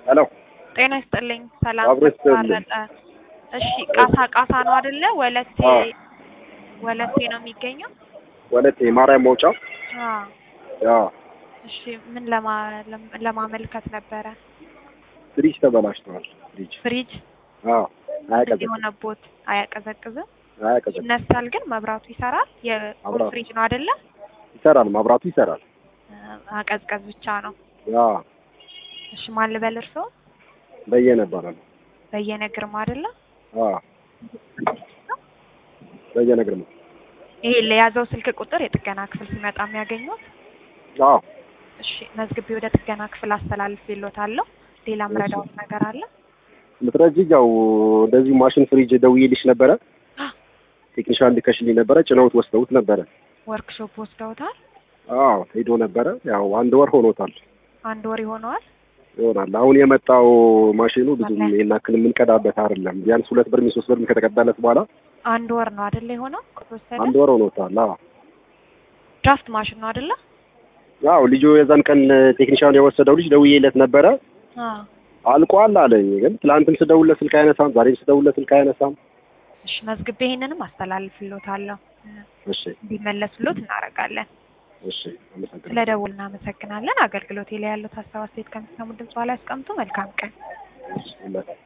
ሄሎ ጤና ይስጥልኝ። ሰላም አብሮ ይስጥልኝ። ተቋረጠ። እሺ ቃሳ ቃሳ ነው አይደለ? ወለቴ አዎ። ወለቴ ነው የሚገኘው? ወለቴ ማርያም መውጫ አዎ። ያ እሺ ምን ለማ ለም- ለማመልከት ነበረ? ፍሪጅ ተበላሽተዋል። ፍሪጅ ፍሪጅ አዎ አያቀዘቅዝም የሆነቦት አያቀዘቅዝም? አያቀዘቅዝም ይነሳል ግን መብራቱ ይሰራል? የፉል መብራቱ። ፍሪጅ ነው አይደለ? ይሰራል፣ ማብራቱ ይሰራል። ማቀዝቀዝ ብቻ ነው። ያ እሺ ማን ልበል እርስዎ? በየነ እባላለሁ። በየነ ግርማ አይደለ? አዎ በየነ ግርማ። ይሄ ለያዘው ስልክ ቁጥር የጥገና ክፍል ሲመጣ የሚያገኙት? አዎ እሺ መዝግቤ ወደ ጥገና ክፍል አስተላልፌልዎታለሁ። ሌላ ምረዳዎት ነገር አለ? ምትረጂኝ ያው እንደዚሁ ማሽን ፍሪጅ ደውዬልሽ ነበረ። ቴክኒሻን ልከሽልኝ ነበረ። ጭነውት ወስደውት ነበረ። ወርክሾፕ ወስደውታል? አዎ ሄዶ ነበረ። ያው አንድ ወር ሆኖታል አንድ ወር ይሆነዋል? ይሆናል። አሁን የመጣው ማሽኑ ብዙም ይሄን ያክል የምንቀዳበት አይደለም። ቢያንስ ሁለት ብር ሶስት ብር ከተቀዳለት በኋላ አንድ ወር ነው አይደለ የሆነው ከተወሰደ? አንድ ወር ሆኖታል። አዎ ድራፍት ማሽን ነው አይደለ? ያው ልጁ የዛን ቀን ቴክኒሻን የወሰደው ልጅ ደውዬለት ነበረ። አዎ። አልቋል አለኝ። ግን ትላንትም ስደውልለት ስልክ አይነሳም፣ ዛሬም ስደውልለት ስልክ አይነሳም። እሺ መዝግቤ ይሄንንም አስተላልፍልዎታለሁ። እሺ እንዲመለስልዎት እናደርጋለን። እሺ፣ አመሰግናለሁ። ስለ ደውል እናመሰግናለን። አገልግሎቴ ላይ ያሉት ሀሳብ አስተያየት ከሚሰሙ ድምጽ ላይ ያስቀምጡ። መልካም ቀን። እሺ፣